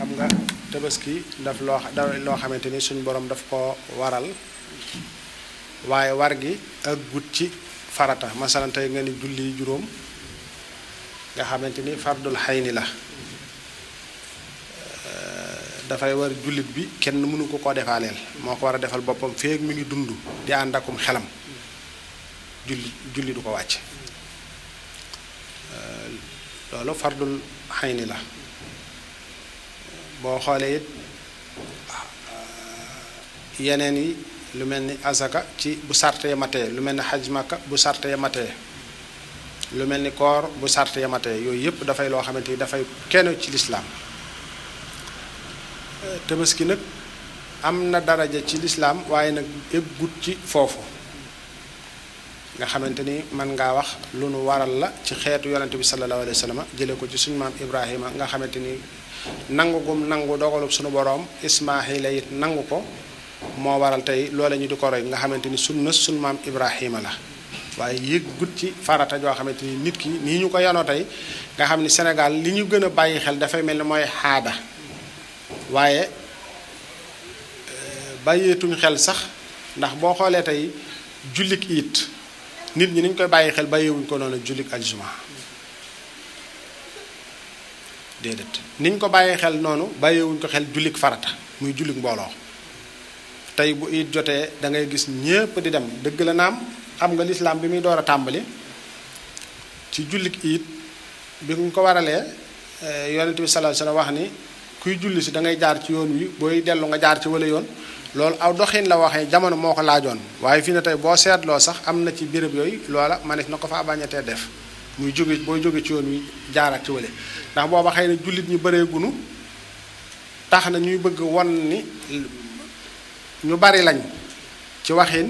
xam nga tabaski daf loo da loo xamante ni suñ borom daf ko waral waaye war gi ak gut ci farata masalan tey nga ni julli juróom nga xamante ni fardul xayni la dafay war jullit bi kenn mënu ko koo defaaleel moo ko war a defal boppam feeg mi ngi dund di ànd akum xelam julli julli du ko wàcc loolu fardul xayni la boo xoolee it yeneen yi lu mel ni asaka ci bu sarte ya matee lu mel ni xaj makka bu sarte ya matee lu mel ni koor bu sarte ya matee yooyu yëpp dafay loo xamante ni dafay kenn ci lislaam tabaski nag am na daraja ci lislaam waaye nag eggut ci foofu nga xamante ni mën ngaa wax lu nu waral la ci xeetu yonente bi sallallahu alayhi wa sallam jële ko ci suñu maam ibrahima nga xamante ni nangu gum nangu dogalub suñu boroom ismaahila it nangu ko moo waral tey loola ñu di ko roy nga xamante ni sunna suñu maam ibrahima la waaye yëggut ci farata joo xamante ni nit ki nii ñu ko yanoo tey nga xam ni Sénégal li ñu gën a bàyyi xel dafay mel ni mooy xaada waaye bàyyeetuñ xel sax ndax boo xoolee tey jullik it nit ñi niñ koy bàyyi xel bàyyiwuñ ko noonu jullik aljuma déedéet niñ ko bàyyi xel noonu bàyyiwuñ ko xel jullik farata muy jullik mbooloo tey bu it jotee da ngay gis ñépp di dem dëgg la naam xam nga lislaam bi muy door a tàmbali ci jullik it bi ñu ko waralee yonent bi sallallahu alayhi wasallam wax ni kuy julli si da ngay jaar ci yoon wi booy dellu nga jaar ci wala yoon loolu aw doxin la waxee jamono moo ko laajoon waaye fii ne tey boo seetloo sax am na ci béréb yooyu loola manes na ko faa bañatee def muy jóge booy jóge ci yoon wi jaaraat ci wale ndax booba xëy na jullit ñi bëree gunu tax na ñuy bëgg won ni ñu bari lañ ci waxin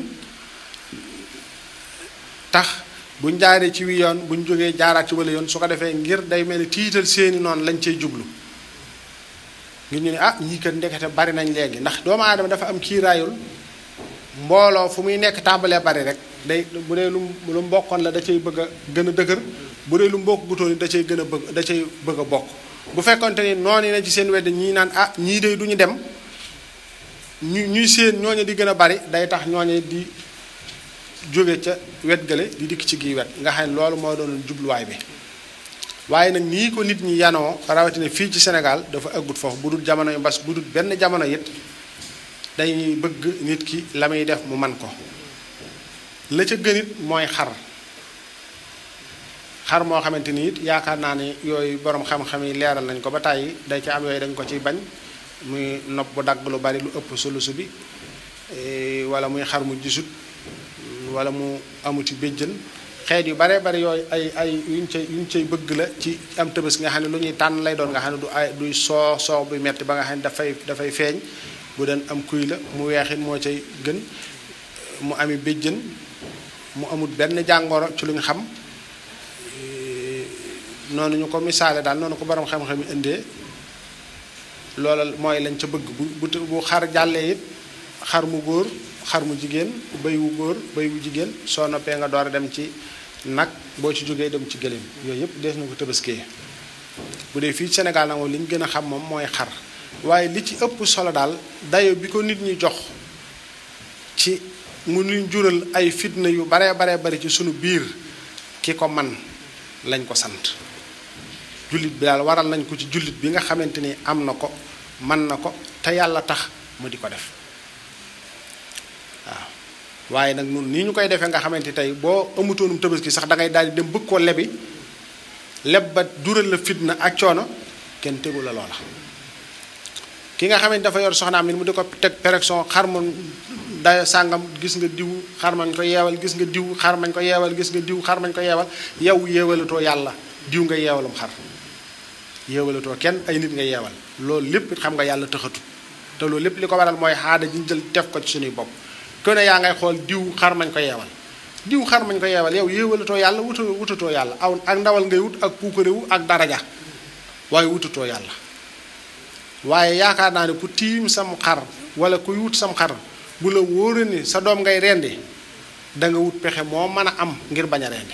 tax buñ jaaree ci wi yoon buñ jógee jaaraat ci wala yoon su ko defee ngir day mel ni tiital seeni noonu lañ cay jublu ngir ñu ne ah ñii kat ndekete bari nañ léegi ndax doomu aadama dafa am kiiraayul mbooloo fu muy nekk tàmbalee bari rek day bu dee lu lu mbokkoon la da cay bëgg a gën a dëgër bu dee lu mbokk gutoon da cay gën a bëgg da cay bëgg a bokk bu fekkonte ni noonu na ci seen wedd ñii naan ah ñii de du ñu dem ñu ñuy seen ñooñu di gën a bari day tax ñooñu di jóge ca wet gale di dikk ci gii wet nga xam ne loolu moo doon jubluwaay bi waaye nag nii ko nit ñi yanoo rawatina fii ci Sénégal dafa ëggut foofu bu dul jamono yu mbas bu dul benn jamono it dañuy bëgg nit ki la muy def mu man ko la ca gën it mooy xar xar moo xamante ni it yaakaar naa ne yooyu borom xam-xam yi leeral nañ ko ba tàyyi day ci am yooyu dañ ko ciy bañ muy nopp bu dagg lu bari lu ëpp solusu bi wala muy xar mu gisut wala mu amuti béjjën xeet yu bare bari yooyu ay ay yuñ cay yuñ cay bëgg la ci am tëbës nga xam ne lu ñuy tànn lay doon nga xam ne du ay duy soo soo bu metti ba nga xam ne dafay dafay feeñ bu doon am kuy la mu weexit moo cay gën mu ami béjjën mu amul benn jàngoro ci lu ñu xam noonu ñu ko misaale daal noonu ko borom xam-xam yi indee loola mooy lañ ca bëgg bu bu bu xar jàllee it xar mu góor xar mu jigéen béy wu góor béy wu jigéen soo noppee nga door a dem ci nag boo ci jógee dem ci gëléem yooyu yëpp dees na ko tëbaskee bu dee fii Sénégal nag moom li ñu gën a xam moom mooy xar waaye li ci ëpp solo daal dayo bi ko nit ñi jox ci mu ñu jural ay fitna yu baree baree bari ci sunu biir ki ko man lañ ko sant jullit bi daal waral nañ ko ci jullit bi nga xamante ni am na ko man na ko te yàlla tax mu di ko def waaw waaye nag nun nii ñu koy defee nga xamante tey boo amutoonum tabaski sax da ngay daal di dem bëgg koo lebi leb ba dural la fitna ak coono kenn tegu la loola ki nga xamante dafa yor soxnaam nit mu di ko teg pérection xar mu dayo sàngam gis nga diw xar mañ ko yeewal gis nga diw xar mañ ko yeewal gis nga diw xar mañ ko yeewal yow yeewalatoo yàlla diw nga yeewalum xar yeewalatoo kenn ay nit nga yeewal loolu lépp xam nga yàlla tëxatu te loolu lépp li ko waral mooy xaada ji ñu jël def ko ci suñuy bopp ku ne yaa ngay xool diw xar mañ ko yeewal diw xar mañ ko yeewal yow yeewalatoo yàlla wuta wutatoo yàlla aw ak ndawal ngay wut ak puukarewu ak daraja waaye wutatoo yàlla waaye yaakaar naa ne ku tiim sam xar wala kuy wut sam xar bu la wóore ni sa doom ngay rendi da nga wut pexe moo mën a am ngir bañ a rendi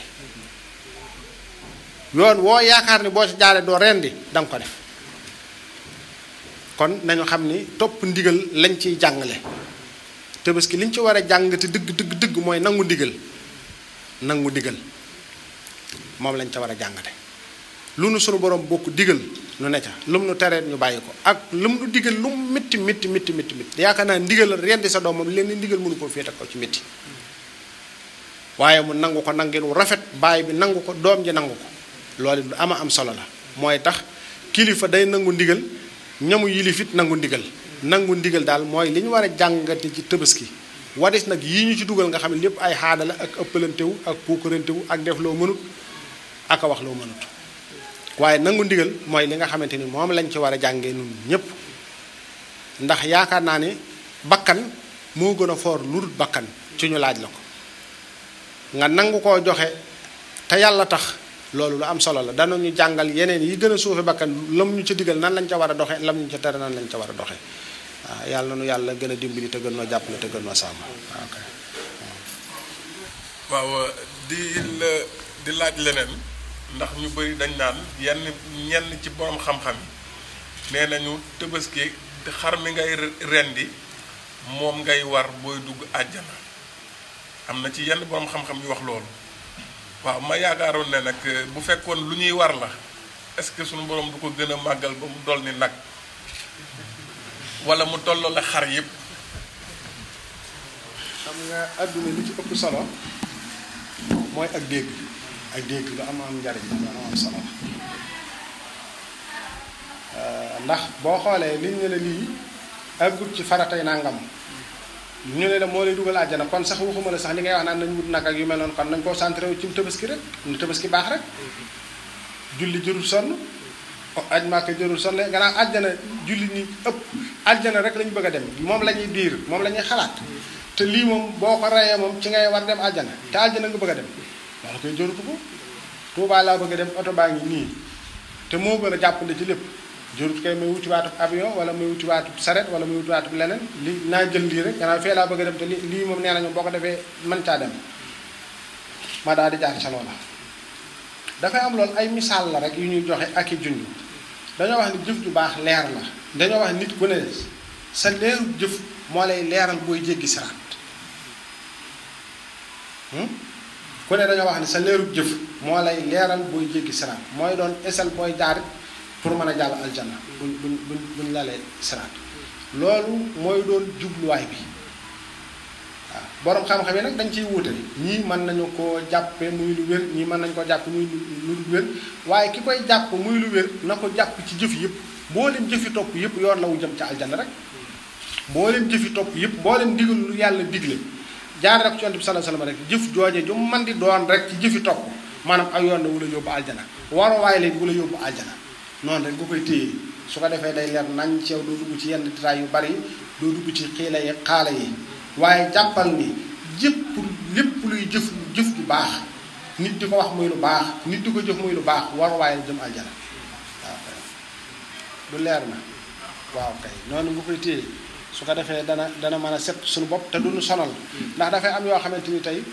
yoon woo yaakaar ni boo ci jaaree doo rendi da nga ko def kon nañu xam ni topp ndigal lañ ciy jàngale tabaski liñ ci war a jàng te dëgg dëgg dëgg mooy nangu ndigal nangu ndigal moom lañ ca war a jàngate lu nu sunu borom bokk digal nu ne ca lum nu tereet ñu bàyyi ko ak lum nu digal lu mu métti métti métti métti métti yaakaar naa ndigal rendi sa doomam leen ndigal mënu koo féete ko ci métti waaye mu nangu ko nangeen wu rafet baay bi nangu ko doom ji nangu ko loolu lu ama am solo la mooy tax kilifa day nangu ndigal ñamu yilifit nangu ndigal nangu ndigal daal mooy li ñu war a jàngate ci tabaski wadis nag yii ñu ci dugal nga xam ne lépp ay xaada la ak ëppalantewu ak puukarantewu ak def loo mënut ak a wax loo mënut waaye nangu ndigal mooy li nga xamante ni moom lañ ci war a jàngee nun ñépp ndax yaakaar naa ne bakkan moo gën a foor lu dul bakkan ci ñu laaj la ko nga nangu koo joxe te yàlla tax loolu lu am solo la danañu jàngal yeneen yi gën a suufe bakkan lam ñu ca digal nan lañ ca war a doxe lam ñu ca tere nan lañ ca war a doxe waaw yàlla nu yàlla gën a dimbali te gën noo jàppale te gën noo sàmm ok waaw di la di laaj leneen ndax ñu bëri dañ naan yenn ñenn ci borom xam-xam yi nee nañu tëbaski xar mi ngay rendi moom ngay war booy dugg àjjana am na ci yenn borom xam-xam yu wax loolu waaw ma yaakaaroon ne nag bu fekkoon lu ñuy war la est-ce que sunu borom du ko gën a màggal ba mu dol ni nag wala mu tolloo la xar yépp xam nga àdduna li ci ëpp solo mooy ak dégg ak dégg lu am am njariñ lu am am solo ndax boo xoolee liñ ne la lii àggut ci faratay nangam ñu ne la moo lay dugal àjjana kon sax waxuma la sax li ngay wax naan nañ wut nag ak yu mel noonu kon nañ koo centré wu ci tabaski rek nu tabaski baax rek julli jërul sonn aj maaka jërul sonn gannaaw àjjana julli ni ëpp àjjana rek lañu bëgg a dem moom la ñuy diir moom la ñuy xalaat te lii moom boo ko reyee moom ci ngay war dem àjjana te àjjana nga bëgg a dem loolu koy jërutu ko Tuubaa laa bëgg a dem oto baa ngi nii te moo gën a jàppale ci lépp jërut kay may wuti waatub avion wala may wuti waatub saret wala may wuti waatub leneen li naa jël lii rek gannaaw fee laa bëgg a dem te li lii moom nee nañu boo ko defee mën caa dem ma daal di jaar ca loola dafay am loolu ay misaal la rek yu ñuy joxe ak i junj dañoo wax ni jëf ju baax leer la dañoo wax nit ku ne sa leeru jëf moo lay leeral booy jéggi siraat ku ne dañoo wax ni sa leeru jëf moo lay leeral booy jéggi siraat mooy doon esal booy jaarit pour mën a jàll aljanna buñ buñ buñ buñ lalee siraat loolu mooy doon jubluwaay bi waaw borom xam-xam yi nag dañ ciy wuute ñii mën nañu koo jàppe muy lu wér ñii mën nañu ko jàpp muy lu lu wér waaye ki koy jàpp muy lu wér na ko jàpp ci jëf yëpp mboolem jëfi topp yëpp yoon la wu jëm ca aljanna rek mboolem jëfi topp yëpp mboolem digal lu yàlla digle jaar rek ci yonent bi sallallahu alayhi wasallam rek jëf jooje ju man di doon rek ci jëfi topp maanaam ak yoon la wu la yóbbu aljana waruwaay leen wu la yóbbu aljana noonu rek nga koy téye su ko defee day leer nañ ci yow doo dugg ci yenn détails yu bari doo dugg ci xiila yi xaala yi waaye jàppal ni jëpp lépp luy jëf jëf ju baax nit di ko wax muy lu baax nit di ko jëf muy lu baax waruwaay la jëm aljana waaw kay du leer na waaw kay noonu nga koy téye su ko defee dana dana mën a set suñu bopp te duñu sonal ndax dafay am yoo xamante ni tey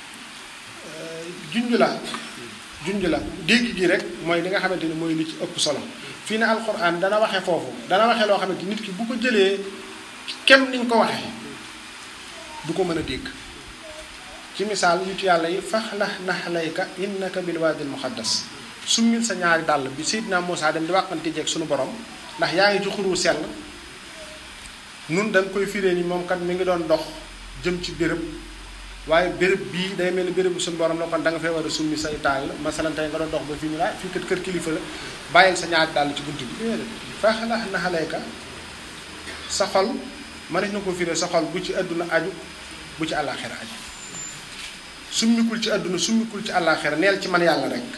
junj la junj la dégg gi rek mooy li nga xamante ni mooy li ci ëpp solo fii ne alxuraan dana waxe foofu dana waxe loo xamante nit ki bu ko jëlee kem niñ ko waxee du ko mën a dégg ci misaal yu ci yàlla yi faxlax naxlayka innaka bil waadil muqaddas summil sa ñaari dàll bi Seydina Muusaa dem di wàqante jeeg suñu borom ndax yaa ngi ci xuru sell nun dañ koy firee ni moom kat mi ngi doon dox jëm ci béréb waaye béréb bii day mel ni béréb bu suñu borom la kon da nga fay war a summi say dàll masalan tey nga doon dox ba fii ñu la fii kat kër kilifa la bàyyil sa ñaari dàll ci bunt bi déedéet faxlax naxlayka sa xol mënees na ko firee sa xol bu ci àdduna aju bu ci àllaaxira aju summikul ci àdduna summikul ci àllaaxira neel ci man yàlla rek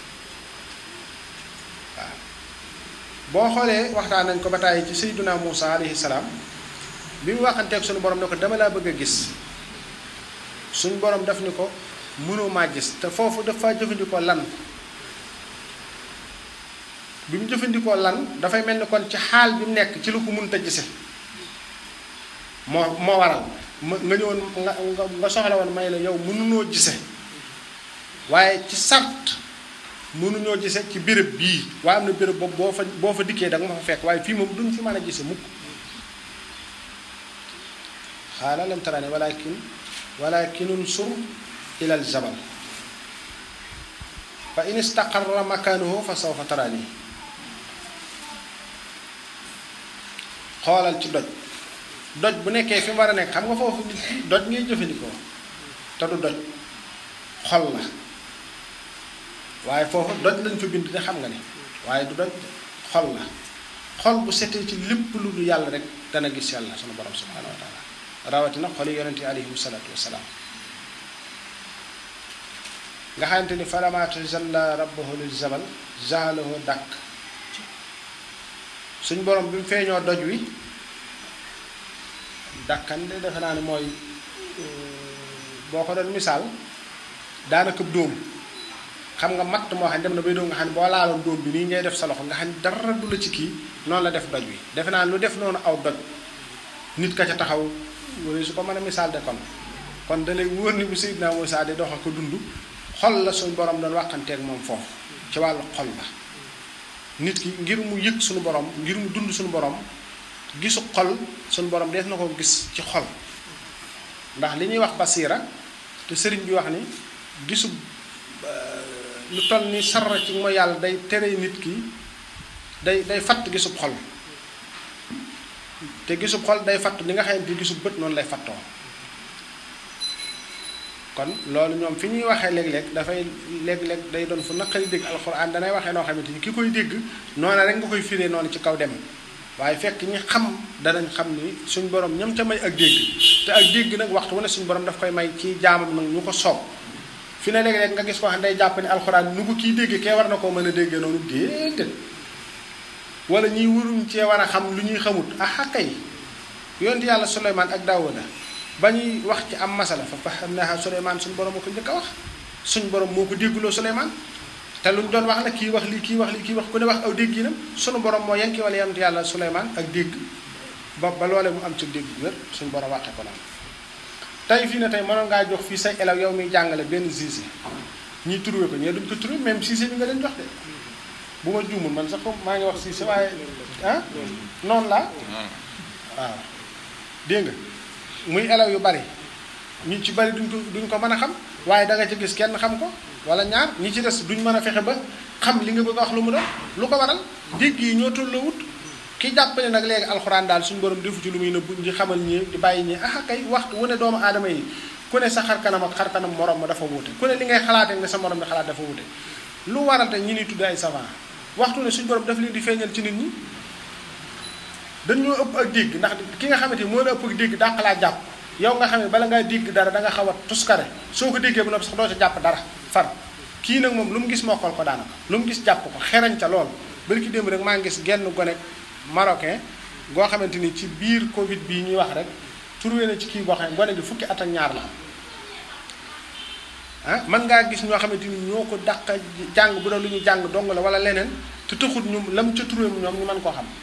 waaw boo xoolee waxtaan nañ ko ba tàyyi ci sayyiduna Muusa alayhi salaam bi mu waxanteeg suñu borom ne ko dama laa bëgg a gis suñu borom daf ni ko mënoo maa gis te foofu dafa jëfandikoo lan bi mu jëfandikoo lan dafay mel ni kon ci xaal bi mu nekk ci lu ko mënta gise moo moo waral ma nga ñëwoon nga nga soxla woon may la yow mënunoo gise waaye ci sart mënuñoo gise ci béréb bii waaye am na béréb boobu boo fa boo fa dikkee da nga ma fa fekk waaye fii moom duñ fi mën a gise mukk xaala lam tarani walakin walakin unsur ila al jabal fa in istaqarra makanuhu fa sawfa tarani xoolal ci doj doj bu nekkee fi mu war a nekk xam nga foofu nit ki doj ngay jëfandikoo te du doj xol la waaye foofu doj lañ fa bind ne xam nga ni waaye du doj xol la xol bu setee ci lépp lu du yàlla rek dana gis yàlla sunu borom subhanahu wa taala rawatina xoli yonent yi alayhim salaatu wasalaam nga xamante ni falammaa tajallaa rabbuhu lil jabal ja'alahu dakk suñ borom bi mu feeñoo doj wi dakkan de defe naa ne mooy boo ko doon misaal daanaka dóom xam nga matt moo xam ne dem na bay doom nga xam ne boo laaloon dóom bi nii ngay def sa loxo nga xam ne dara du la ci kii noonu la def doj wi defe naa lu def noonu aw doj nit ka ca taxaw wala su ko mën a misaal de kon kon da lay wóor ni bu Seydina Muusaa di dox ko dund xol la suñ borom doon waxanteeg moom foofu ci wàllu xol la nit ki ngir mu yëg suñu borom ngir mu dund suñu borom gisu xol suñu borom def na ko gis ci xol ndax li ñuy wax basiira te sëriñ bi wax ni gisu lu toll ni sarra ci mooy yàlla day tere nit ki day day fatt gisub xol te gisub xol day fatt li nga xam ne gisub bët noonu lay fattoo kon loolu ñoom fi ñuy waxee léeg-léeg dafay léeg-léeg day doon fu naqari dégg alxuraan danay waxee noo xamante ni ki koy dégg noonu rek nga koy firee noonu ci kaw dem waaye fekk ñi xam danañ xam ni suñ borom ñam ca may ak dégg te ak dégg nag waxtu wane suñ borom daf koy may ci jaamam nag ñu ko soob fi ne léeg-léeg nga gis ko xam day jàpp ni alxuraan nu ko kii dégg kee war na koo mën a déggee noonu déedéet wala ñiy waruñ cee war a xam lu ñuy xamut ah kay yonent yàlla Suleymaan ak Daawuda ba ñuy wax ci am masala fa fahamnaahaa Suleymaan suñ borom moo ko njëkk a wax suñ borom moo ko dégguloo Suleymaan te luñ doon wax nag kii wax lii kii wax lii kii wax ku ne wax aw dégg yi nam suñu borom moo yanki wala yonent yàlla Suleymaan ak dégg ba ba loolee mu am ci dégg bu wér suñ borom waxee ko noonu tey fii ne tey mënoon ngaa jox fii say élèves yow miy jàngale benn siise ñuy trouvé ko ñee duñ ko trouvé même siise bi nga leen jox de bu ma juumul man sax maa ngi wax siise waaye ah noonu laa waaw dégg nga muy élèves yu bari ñu ci bari duñ ko duñ ko mën a xam waaye da nga ci gis kenn xam ko wala ñaar ñi ci des duñ mën a fexe ba xam li nga bëgg a wax lu mu doon lu ko waral dégg yi ñoo tolloowut ki jàpp ne nag léegi alxuraan daal suñu borom defu ci lu muy nëbbu di xamal ñi di bàyyi ñi ah kay waxtu wu ne doomu aadama yi ku ne sa xar kanam ak xar kanam morom ma dafa wuute ku ne li ngay xalaatee nga sa morom di xalaat dafa wuute lu waral te ñi ni tudd ay savant waxtu ne suñu borom daf leen di feeñal ci nit ñi dañoo ëpp ak dégg ndax ki nga xamante ni moo la ëpp ak dégg dàq laa jàpp yow nga xam ne bala ngaa dégg dara da nga xaw a tuskare soo ko déggee ba noppi sax doo ca jàpp dara far kii nag moom lu mu gis mokkal ko daanaka lu mu gis jàpp ko xerañ ca lool bari ki démb rek maa ngi gis genn gone marocain goo xamante ni ci biir Covid bii ñuy wax rek trouvé na ci kii boo xam ne gone gi fukki at ak ñaar la ah mën ngaa gis ñoo xamante ni ñoo ko dàq jàng bu doon lu ñu jàng dong la wala leneen te taxut ñu lam ca trouvé ñoom ñu mën koo xam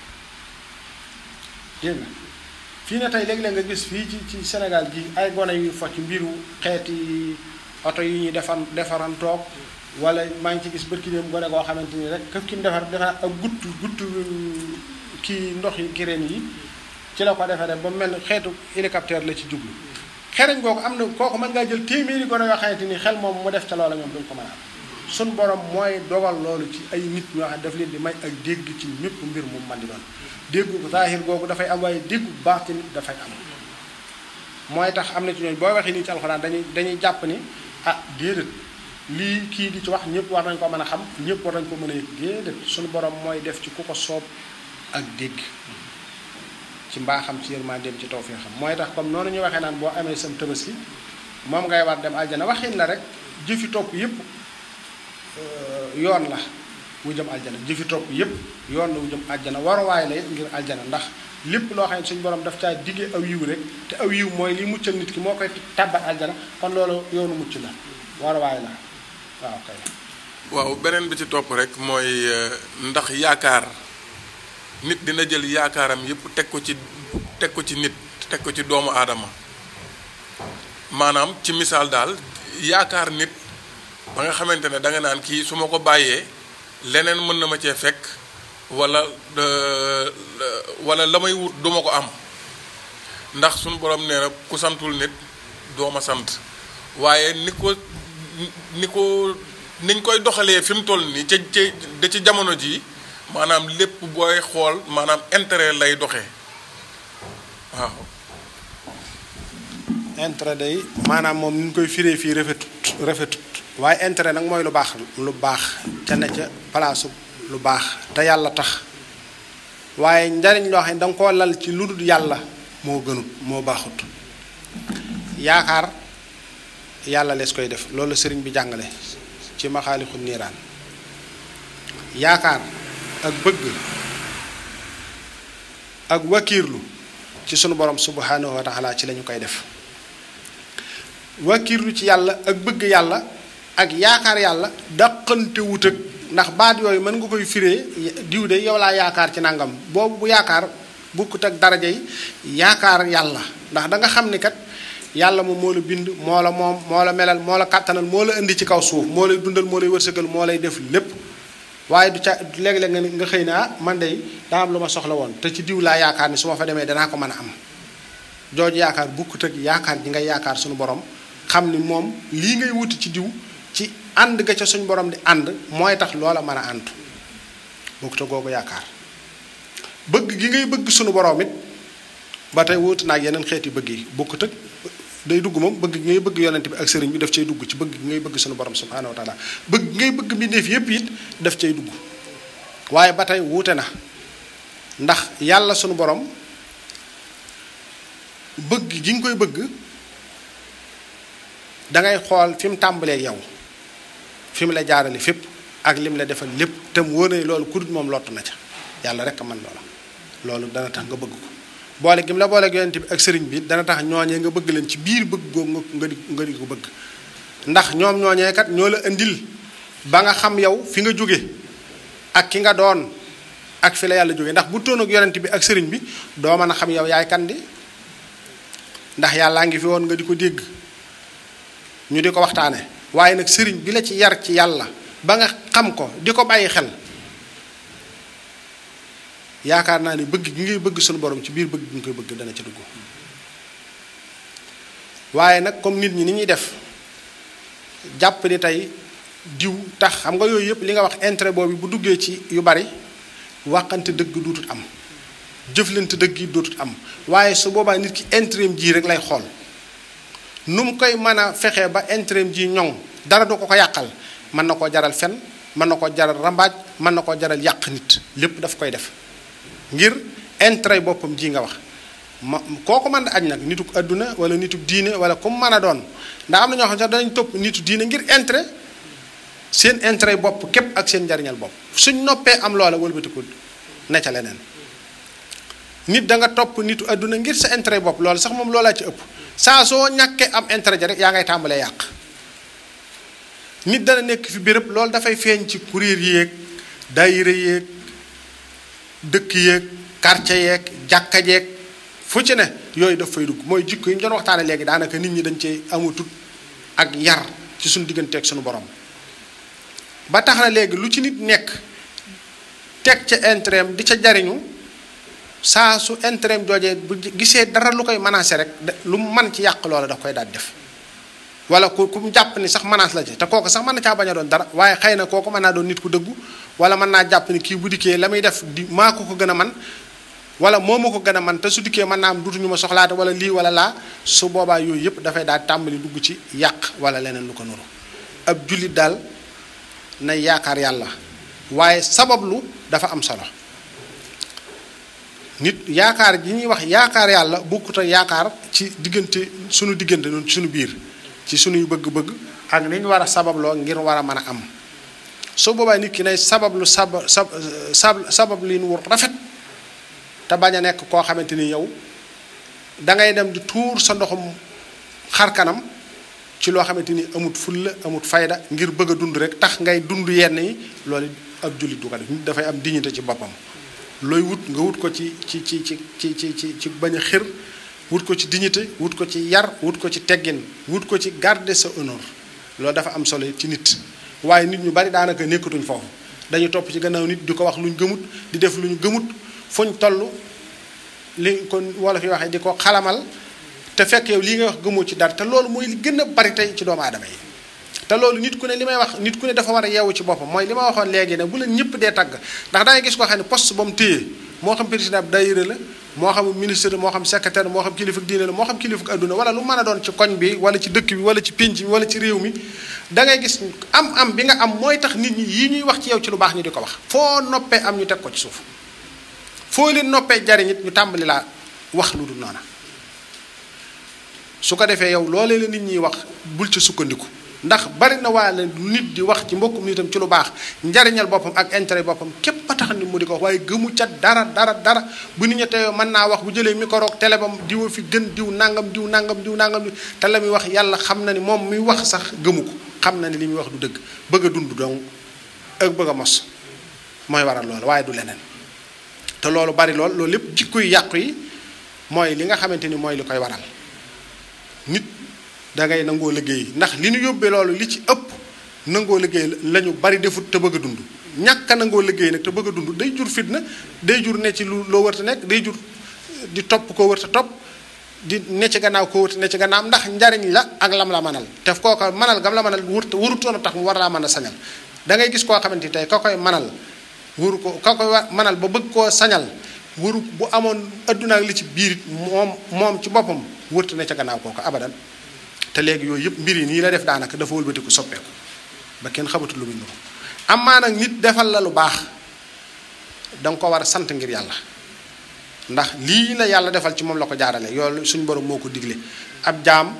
dégg nga fii ne tey léeg-léeg nga gis fii ci ci Sénégal gi ay gone yu fo ci mbiru xeeti oto yi ñuy defan defaran toog wala maa ngi ci gis bërki dem gone goo xamante ni rek këf ki mu defar defar ak gutt gutt kii ndox yi kireen yi ci la ko defaree ba mel xeetu hélicoptère la ci jublu xereñ googu am na kooku mën ngaa jël téeméeri gone yoo xamante ni xel moom mu def ca loola ñoom duñ ko mën a am suñ borom mooy dogal loolu ci ay nit ñoo xam daf leen di may ak dégg ci mépp mbir mu man di doon déggu zaahir googu dafay am waaye déggu baatin dafay am mooy tax am na ci ñooñu boo waxee nii ci alxuraan dañuy dañuy jàpp ni ah déedéet lii kii di ci wax ñëpp war nañ ko mën a xam ñëpp war nañ ko mën a yëg déedéet suñu borom mooy def ci ku ko soob ak dégg ci mbaaxam ci yërmandeem ci tawfeexam mooy tax comme noonu ñu waxee naan boo amee sam tabaski moom ngay war dem aljana waxin la rek jëfi topp yëpp yoon la wu jëm aljana jëfi topp yëpp yoon la wu jëm aljana waruwaay la ngir aljana ndax lépp loo xam ne suñu borom daf caa diggee aw yiw rek te aw yiw mooy li muccal nit ki moo koy tàbbal aljana kon loolu yoonu mucc la waruwaay la waaw kay. waaw beneen bi ci topp rek mooy ndax yaakaar nit dina jël yaakaaram yépp teg ko ci teg ko ci nit teg ko ci doomu aadama maanaam ci misaal daal yaakaar nit ba nga xamante ne da nga naan kii su ma ko bàyyee leneen mën na ma cee fekk wala wala la may wut duma ko am ndax suñu borom nee na ku santul nit doo ma sant waaye ni ko ni ko niñ koy doxalee fi mu toll nii ca ca da ci jamono ji maanaam lépp booy xool maanaam intérêt lay doxee waaw. intérêt day maanaam moom ni ñu koy firee fii rafetut rafetut waaye intérêt nag mooy lu baax lu baax ca ne ca palaasu lu baax te yàlla tax waaye njariñ loo xam ne danga koo lal ci lu dul yàlla moo gënut moo baaxut yaakaar yàlla lees koy def loolu sëriñ bi jàngale ci maxaalixu niiraan yaakaar ak bëgg ak wakiirlu ci sunu borom subhanahu wa taala ci lañu koy def wakiirlu ci yàlla ak bëgg yàlla ak yaakaar yàlla daqante wut ak ndax baat yooyu mën nga koy firee diw de yow laa yaakaar ci nangam boobu bu yaakaar bukkut ak daraja yi yaakaar yàlla ndax da nga xam ni kat yàlla moom moo la bind moo la moom moo la melal moo la kàttanal moo la indi ci kaw suuf moo lay dundal moo lay wërsëgal moo lay def lépp waaye du ca léeg-léeg nga nga xëy na ah man de daa am lu ma soxla woon te ci diw laa yaakaar ni su ma fa demee danaa ko mën a am jooju yaakaar bukkut ak yaakaar ji ngay yaakaar suñu borom xam ni moom lii ngay wuti ci diw ci ànd ga ca suñu borom di ànd mooy tax loola mën a àntu bukkut ak googu yaakaar bëgg gi ngay bëgg suñu borom it ba tey wuutu naag yeneen xeeti bëgg yi bukkut ak day dugg moom bëgg gi ngay bëgg yonent bi ak sëriñ bi daf cay dugg ci bëgg gi ngay bëgg suñu borom subhaanahu wa taala bëgg gi ngay bëgg mbindeef yépp it daf cay dugg waaye ba tey wuute na ndax yàlla suñu borom bëgg gi nga koy bëgg dangay xool fi mu tàmbalee yow fi mu la jaarale fépp ak lim la defal lépp te mu wóor na loolu ku dul moom lottu na ca yàlla rek a man loola loolu dana tax nga bëgg ko boole gi mu la boole yonent bi ak sëriñ bi dana tax ñooñee nga bëgg leen ci biir bëgg googu nga di nga di ko bëgg ndax ñoom ñooñee kat ñoo la indil ba nga xam yow fi nga jóge ak ki nga doon ak fi la yàlla jóge ndax bu toon ak yonent bi ak sëriñ bi doo mën a xam yow yaay kan di ndax yàllaa ngi fi woon nga di ko dégg ñu di ko waxtaane waaye nag sëriñ bi la ci yar ci yàlla ba nga xam ko di ko bàyyi xel yaakaar naa ni bëgg gi ngay bëgg suñu borom ci biir bëgg gi nga koy bëgg dana ca dugg waaye nag comme nit ñi ni ñuy def jàpp ni tey diw tax xam nga yooyu yëpp li nga wax intérêt boobu bu duggee ci yu bari waxante dëgg duutut am jëflante dëgg yi duutut am waaye su boobaa nit ki intérêt ji rek lay xool nu mu koy mën a fexee ba intérêt ji ñoŋ dara du ko ko yàqal mën na koo jaral fen mën na koo jaral rambaaj mën na koo jaral yàq nit lépp daf koy def ngir intérêt boppam ji nga wax ma kooku mën a aj nag nituk adduna wala nituk diine wala comme mën a doon ndax am na ñoo xam sax danañ topp nitu diine ngir intérêt seen intérêt bopp képp ak seen njariñal bopp suñ noppee am loola wëlbatiku ne ca leneen nit da nga topp nitu adduna ngir sa intérêt bopp loolu sax moom loolaa ci ëpp saa soo ñàkkee am intérêt ja rek yaa ngay tàmbalee yàq nit dana nekk fi béréb loolu dafay feeñ ci kuréel yéeg daayira yéeg dëkk yeeg quartier yeeg jàkka jeeg fu ci ne yooyu daf fay dugg mooy jikko yi ñu doon waxtaane léegi daanaka nit ñi dañ cee amutut ak yar ci suñu digganteeg suñu borom ba tax na léegi lu ci nit nekk teg ca intérêt di ca jariñu saa su intérêt joojee bu gisee dara lu koy menacé rek lu mu man ci yàq loola daf koy daal def wala ku ku mu jàpp ni sax menace la ci te kooku sax mën na caa bañ a doon dara waaye xëy na kooku mën naa doon nit ku dëggu wala mën naa jàpp ni kii bu dikkee la muy def di maa ko ko gën a man wala moo ma ko gën a man te su dikkee mën naa am dutuñu ma soxlaate wala lii wala laa su boobaa yooyu yëpp dafay daal tàmbali dugg ci yàq wala leneen lu ko nuru ab jullit daal na yaakaar yàlla waaye sabablu dafa am solo nit yaakaar ji ñuy wax yaakaar yàlla bokkut ak yaakaar ci diggante sunu diggante noonu ci sunu biir ci sunuy bëgg-bëgg ak ni ñu war a sababloo ngir war a mën a am su boobaa nit ki nay sabablu sab sab sab sabab li nu rafet te bañ a nekk koo xamante ni yow dangay dem di tuur sa ndoxum xar kanam ci loo xamante ni amut fulla amut fayda ngir bëgg a dund rek tax ngay dund yenn yi loolu ab jullit du ko def nit dafay am dignité ci boppam looy wut nga wut ko ci ci ci ci ci ci ci ci bañ a xir wut ko ci dignité wut ko ci yar wut ko ci teggin wut ko ci garder sa honneur loolu dafa am solo ci nit waaye nit ñu bari daanaka nekkatuñ foofu dañu topp ci gannaaw nit di ko wax luñ gëmut di def luñ gëmut fuñ toll li kon wala fi waxee di ko xalamal te fekk yow lii nga wax gëmoo ci dara te loolu mooy li gën a bari tey ci doomu aadama yi te loolu nit ku ne li may wax nit ku ne dafa war a yeewu ci boppam mooy li ma waxoon léegi ne bu leen ñëpp dee tagg ndax dangay gis koo xam ne poste ba mu téye moo xam président ab daayira la moo xam ministre moo xam secrétaire moo xam kilifa diine la moo xam kilifa adduna wala lu mën a doon ci koñ bi wala ci dëkk bi wala ci pénc bi wala ci réew mi da ngay gis am am bi nga am mooy tax nit ñi yi ñuy wax ci yow ci lu baax ñu di ko wax foo noppee am ñu teg ko ci suuf foo leen noppee jariñ it ñu tàmbali laa wax lu dul noona su ko defee yow loolee la nit ñiy wax bul ci sukkandiku ndax bari na waa la nit di wax ci mbokkum nitam ci lu baax njariñal boppam ak intérêt boppam képp a tax nit mu di ko wax waaye gëmu ca dara dara dara bu nit ña teyoo mën naa wax bu jëlee micro ak télé bam diwa fi gën diw nangam diw nangam diw nangam te la muy wax yàlla xam na ni moom muy wax sax gëmu ko xam na ni li muy wax du dëgg bëgg a dund dong ak bëgg a mos mooy waral loolu waaye du leneen te loolu bari lool loolu lépp jikko yu yàqu yi mooy li nga xamante ni mooy li koy waral nit da ngay nangoo liggéey ndax li ñu yóbbee loolu li ci ëpp nangoo liggéey la ñu bari defut te bëgg a dund ñàkk a nangoo liggéey nag te bëgg a dund day jur fitna day jur ne ci lu loo wërta nekk day jur di topp koo wërta topp di ne ci gannaaw koo wërta ne ci gannaaw ndax njariñ la ak lam la manal te kooka manal gam la manal wërta warutoon a tax mu war laa mën a sañal da ngay gis koo xamante ni tey ka koy manal waru ko ka koy manal ba bëgg koo sañal waru bu amoon adduna ak li ci biir moom moom ci boppam wërta ne ca gannaaw kooka abadan te léegi yooyu yëpp mbir yi nii la def daanaka dafa wëlbatiku soppeeku ba kenn xamatul lu muy nuru amaa nag nit defal la lu baax danga ko war a sant ngir yàlla ndax lii la yàlla defal ci moom la ko jaarale yoolu suñu borom moo ko digle ab jaam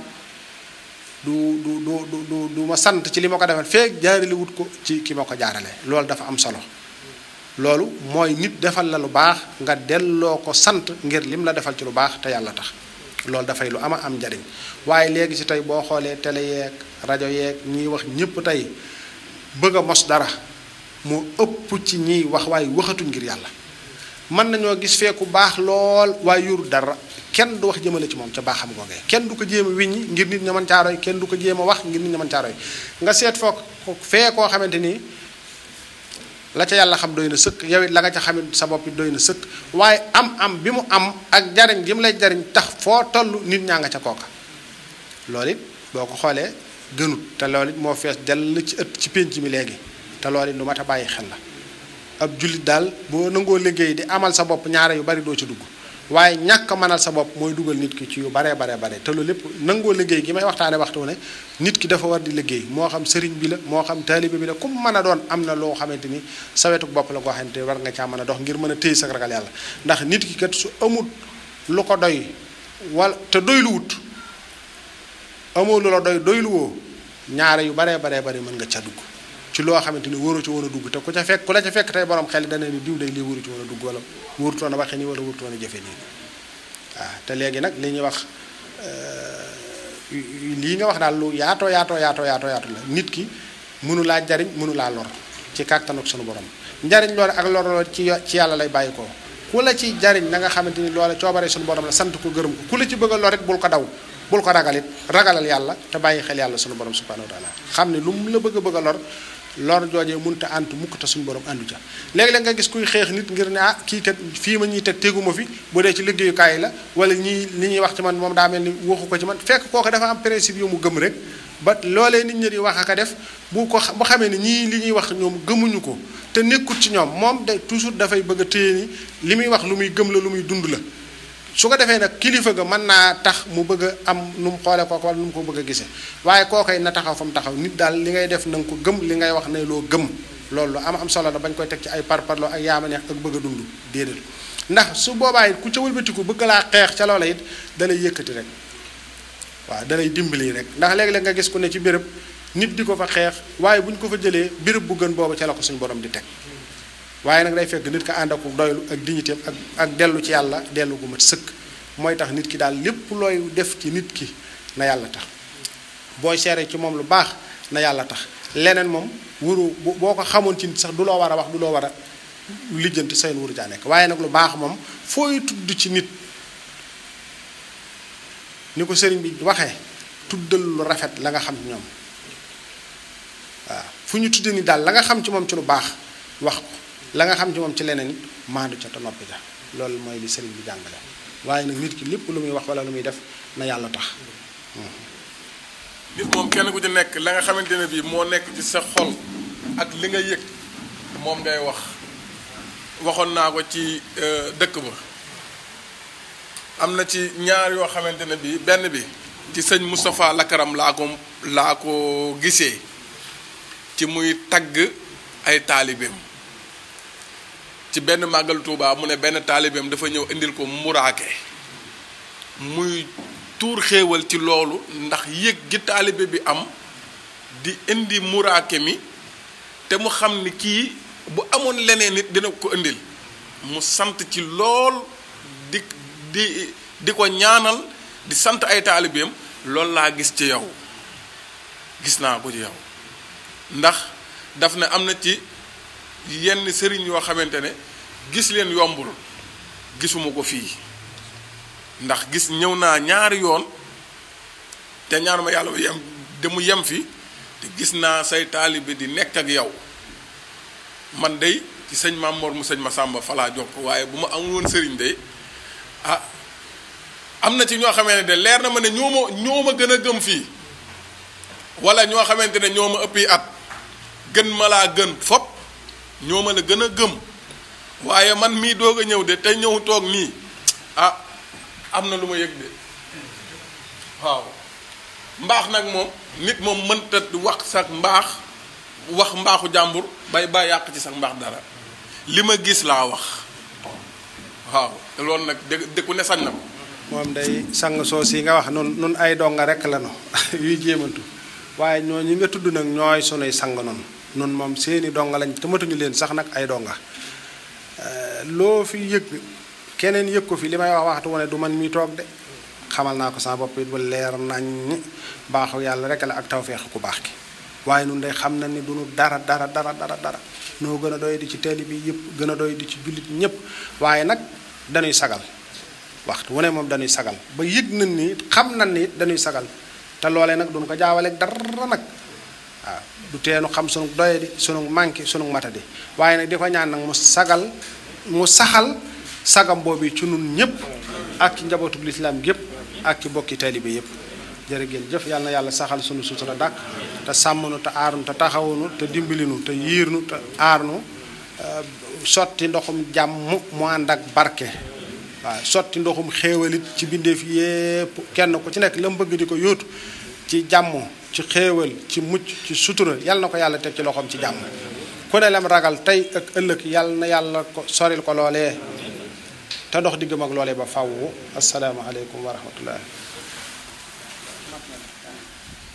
du du du du du ma sant ci li ma ko defal feek jaarale wut ko ci ki ma ko jaarale loolu dafa am solo loolu mooy nit defal la lu baax nga delloo ko sant ngir lim la defal ci lu baax te yàlla tax loolu dafay lu ama am njariñ waaye léegi si tey boo xoolee télé yeeg rajo yeeg ñiy wax ñëpp tey bëgg a mos dara moo ëpp ci ñiy wax waaye waxatuñ ngir yàlla mën nañoo gis feeku baax lool waaye yoru dara kenn du wax jëmale ci moom ca baaxam googee kenn du ko jéem a wiññi ngir nit ña mën caaroy kenn du ko jéem a wax ngir nit ña mën caaroy nga seet foog fee koo xamante ni la ca yàlla xam doy na sëkk yow it la nga ca xamit sa bopp it doy na sëkk waaye am am bi mu am ak jariñ gi mu lay jariñ tax foo toll nit ñaa nga ca kooka loolu it boo ko xoolee gënut te loolu it moo fees dell ci ëtt ci pénc mi léegi te loolu it lu mat a bàyyi xel la ab jullit daal boo nangoo liggéey di amal sa bopp ñaare yu bari doo ci dugg waaye ñàkk a mënal sa bopp mooy dugal nit ki ci yu baree baree bare te loolu lépp nangoo liggéey gi may waxtaane waxtu ne nit ki dafa war di liggéey moo xam sëriñ bi la moo xam taalibe bi la ku mën a doon am na loo xamante ni sa wetuk bopp la koo xamante ni war nga caa mën a dox ngir mën a téye sa ragal yàlla ndax nit ki kat su amul lu ko doy wala te doylu wut amoo lu la doy doylu woo ñaare yu baree baree bari mën nga ca dugg ci loo xamante ni wóoru ci woon a dugg te ku ca fekk ku la ca fekk tey borom xel dana ni diw day lii wóoru ci woon a dugg wala wóorutoon a waxe nii wala wóorutoon a jëfe nii waaw te léegi nag li ñuy wax lii nga wax daal lu yaatoo yaatoo yaatoo yaatoo yaatoo la nit ki mënu laa jariñ mënu laa lor ci kàttan ak sunu borom njariñ loolu ak lor loolu ci ci yàlla lay bàyyi ko ku la ci jariñ na nga xamante ni loola coobare sunu borom la sant ko gërëm ko ku la ci bëgg a lor it bul ko daw bul ko ragalit ragalal yàlla te bàyyi xel yàlla sunu borom subhanahu wa taala xam ne lu mu la bëgg a bëgg a lor lor joojee mënta àntu mukk te suñu borom àndu ca léegi-léeg nga gis kuy xeex nit ngir ne ah kii kat fii ma ñuy teg teguma fi bu dee ci liggéeyukaay la wala ñii li ñuy wax ci man moom daa mel ni waxu ko ci man fekk kooku dafa am principe yu mu gëm rek ba loolee nit ñi di wax aka def bu ko bu xamee ni ñii li ñuy wax ñoom gëmuñu ko te nekkut ci ñoom moom de toujours dafay bëgg a téye ni li muy wax lu muy gëm la lu muy dund la su ko defee nag kilifa ga mën naa tax mu bëgg a am nu mu xoolee kooku wala nu mu ko bëgg a gisee waaye kookoy na taxaw fa mu taxaw nit daal li ngay def na nga ko gëm li ngay wax ne loo gëm loolu am am solo la bañ koy teg ci ay parparloo ak yaama neex ak bëgg a dund déedéet ndax su boobaa it ku ca wëlbatiku bëgg laa xeex ca loola it dalay yëkkati rek waaw dalay dimbali rek ndax léeg-léeg nga gis ku ne ci béréb nit di ko fa xeex waaye bu ñu ko fa jëlee béréb bu gën boobu ca la ko suñu borom di teg waaye nag day fekk nit ko ànd ak doylu ak dignitéem ak ak dellu ci yàlla dellu gu mat sëkk mooy tax nit ki daal lépp looy def ci nit ki na yàlla tax booy seere ci moom lu baax na yàlla tax leneen moom wuru boo ko xamoon ci nit sax du loo war a wax du loo war a lijjanti seen wuru caa nekk waaye nag lu baax moom fooy tudd ci nit ni ko sëriñ bi waxee tuddal lu rafet la nga xam ñoom waaw fu ñu tuddee ni daal la nga xam ci moom ci lu baax wax ko la nga xam ci moom ci leneen it maandu ca te noppi ja loolu mooy li sëriñ bi jàngale waaye nag nit ki lépp lu muy wax wala lu muy def na yàlla tax nit moom kenn ku ci nekk la nga xamante ne bii moo nekk ci sa xol ak li nga yëg moom ngay wax waxoon naa ko ci dëkk ba am na ci ñaar yoo xamante ne bii benn bi ci sëñ Moustapha Lakaram laa ko laa ko gisee ci muy tagg ay taalibeem ci benn màggal Tuubaa mu ne benn taalibeem dafa ñëw indil ko muraake muy tuur xéewal ci loolu ndax yëg gi taalibe bi am di indi muraake mi te mu xam ni kii bu amoon leneen nit dina ko indil mu sant ci lool di di di ko ñaanal di sant ay taalibeem loolu laa gis ci yow gis naa ko ci yow ndax daf ne am na ci yenn sëriñ yoo xamante ne gis leen yombul gisuma ko fii ndax gis ñëw naa ñaari yoon te ñaar ma yàlla yem de mu yem fi te gis naa say taalibe di nekk ak yow man day ci sëñ Maam Mor mu sëñ Masamba falaa jox ko waaye bu ma amul woon sëriñ day ah am na ci ñoo xamante ne de leer na ma ne ñoo ma ñoo ma gën a gëm fii wala ñoo xamante ne ñoo ma ëppi at gën ma laa gën fop ñoo ma la gën a gëm waaye man mii doog a ñëw de te ñëw toog nii ah am na lu ma yëg de waaw mbaax nag moom nit moom mënta wax sax mbaax wax mbaaxu jàmbur bay ba yàq ci sax mbaax dara li ma gis laa wax waaw te loolu nag dë dëkku ne sañ na ko moom day sang soos yi nga wax nun nun ay donga rek la no yuy jéemantu waaye ñoo ñi nga tudd nag ñooy sunuy sang noonu nun moom seeni donga lañ te matuñu leen sax nag ay donga loo fi yëg keneen yëg ko fi li may wax waxtu wane du man mi toog de xamal naa ko sama bopp it ba leer nañ baaxu yàlla rek la ak tawfeex ku baax ki waaye nun day xam na ni du nu dara dara dara dara dara noo gën a doy di ci teeli bi yëpp gën a doy di ci jullit ñëpp waaye nag dañuy sagal waxtu wu ne moom dañuy sagal ba yëg nañ ni xam nañ ni dañuy sagal te loolee nag duñu ko jaawaleeg dara nag waaw du teenu xam sunu doyadi sunu manqué sunu matadi waaye nag di ko ñaan nag mu sagal mu saxal sagam boobu ci nun ñëpp ak ci njabootu lislaam gépp ak ci bokki taalibe yëpp jërë ngeen jëf yàlla na yàlla saxal sunu sutura dàkk te sàmmnu te aarnu te taxawunu te dimbalinu te yiirnu te aarnu sotti ndoxum jàmm mu ànd ak barke waaw sotti ndoxum xéewalit ci bindeef yépp kenn ku ci nekk la mu bëgg di ko yóotu ci jàmm ci xéewal ci mucc ci sutura yàlla na ko yàlla teg ci loxoom ci jàmm ku ne lam ragal tey ak ëllëg yàlla na yàlla ko soril ko loolee te dox diggam ak loolee ba fawwu asalaamaaleykum wa rahmatullah